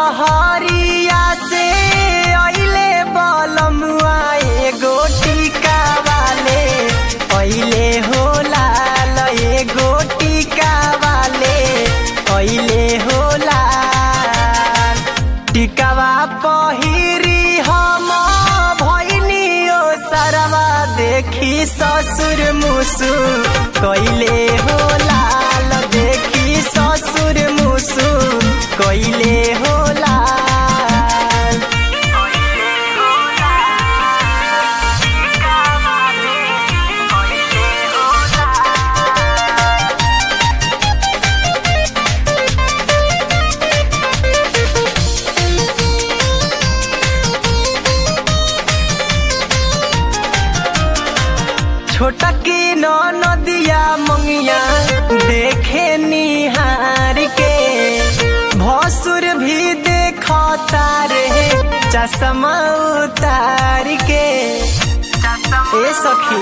सहरिया से अइले बलमुआ एगो टीका वाले अइले हो लाल एगो टीका वाले अइले हो लाल टिकावा पहिरी हम भैनियो सरवा देखी ससुर मुसु कैले हो लाल देखी ससुर मुसु कैले हो लाल छोटा की नो नदिया मंगिया देखे निहार के भसुर भी देखता रे चश्मा उतार के ए सखी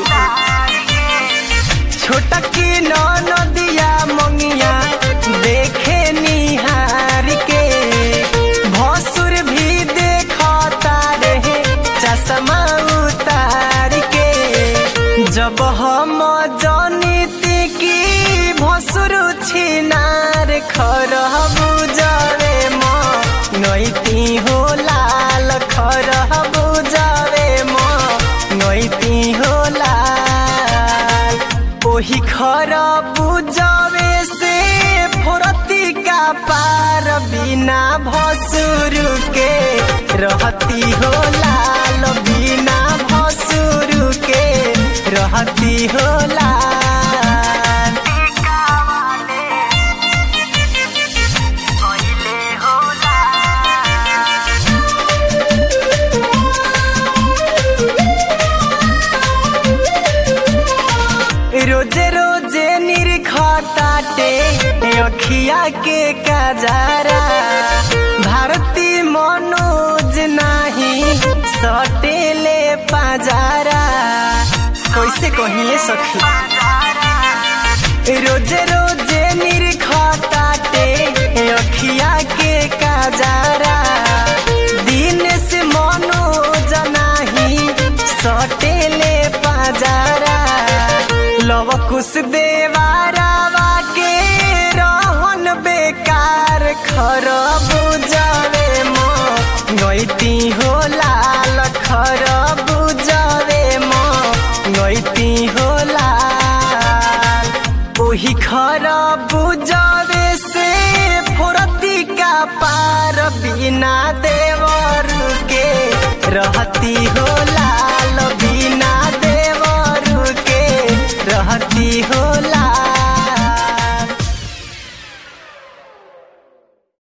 छोटा की नो नदिया मंगिया देखे निहार के भसुर भी देखता रे चश्मा उतार के जब हम जनिती की भसुर छिनार खर बुझावे म नैती हो लाल खर बुझावे म नैती हो लाल ओही खर बुझावे से फुरती का पार बिना भसुर के रहती हो लाल बिना भसुर के रहती हो लाल रोजे रोजे निरखताटे अखिया के कजारा भारती मनोज नाही सटेले पाजारा कैसे कहिए सखी रोजे रोजे निरखताटे अखिया के कजारा दिन से मनोज नाही सटेले पाजारा लव कुश देवारावा के रहन बेकार खर बुझावे म गैती हो लाल खर बुझावे म गैती हो लाल ओही खर बुझावे से फुरती का पार बिना देवर के रहती हो लाल बिना देवर के रहती हो